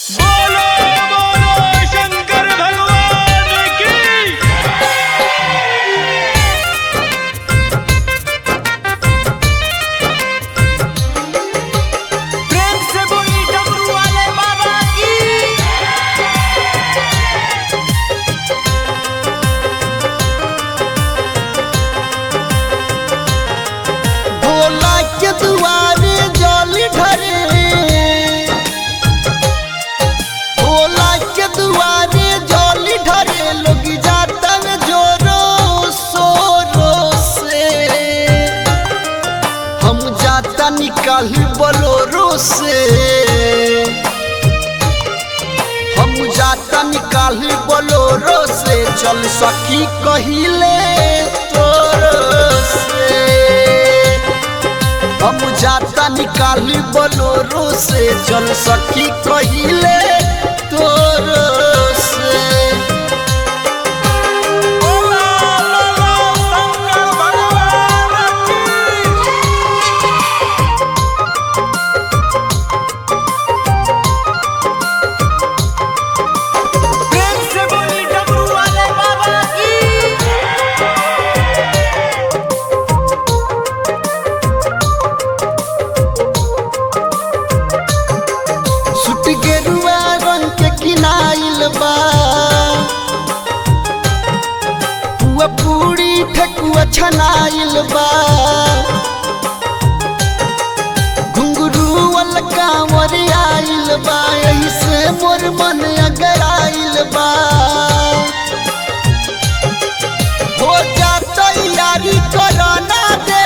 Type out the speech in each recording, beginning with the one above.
बोलो बोलो शंकर भगवान की प्रेम से बोली डमरू वाले बाबा की भोला के दुआरे जल ढरे भोला के दुआरे जल ढरे लोग जाता में जोरो सोरो से हम जाता निकाली बोलोरो से हम जाता निकाली बोलोरो से चल सकी कहिले तोरो से हम जाता निकाली बोलोरो से चल सकी कहिले तोरो से बोलो बोलो शंकर भगवान की प्रेम से बोली डमरू वाले बाबा की सुट गेरुआ रंग के किनाइल बा पुआ पूरी ठेकुआ छनाइल बा घुंगरू वाला कांवर आइल बा यही से मोर मन अगर आइल बा हो जा तैयारी कोरोना दे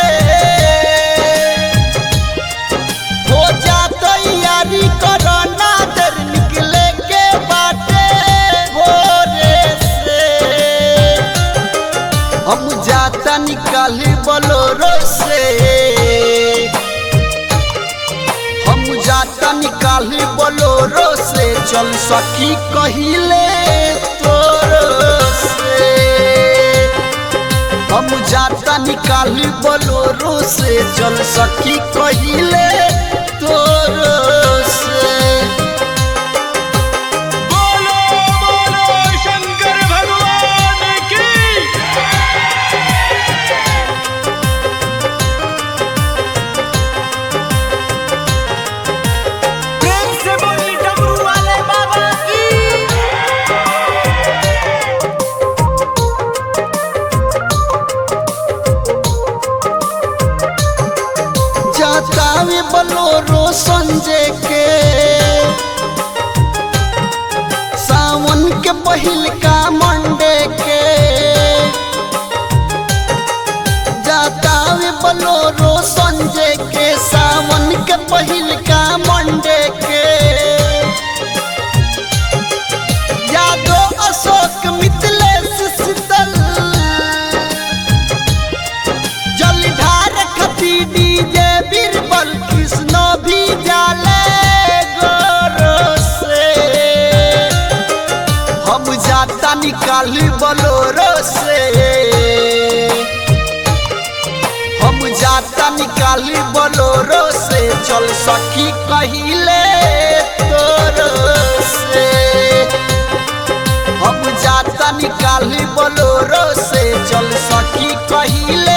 हो जा तैयारी कोरोना दर निकले के बाटे भोरे से हम जाता निकाली बोलोरो से हम जाता निकाली बोलोरो से चल सकी कहिले तोरो से हम जाता निकाली बोलोरो से चल सकी कहिले तोरो से बोलो बोलो शंकर भगवान की प्रेम से बोली डमरू वाले बाबा की जाता वे बोलोरो संजय के सावन के पहिल का मंडे के जाता वे बोलोरो संजय के सावन के पहिल का मंडे के यादो अशोक मिथिलेश शीतल जलधार खती डीजे बीरबल कृष्ण भी जाले गोरो से हम जाता निकाली बोलोरो से हम जाता निकाली बोलोरो से चल सकी कहिले तोरो से हम जाता निकाली बोलोरो से चल सकी कहिले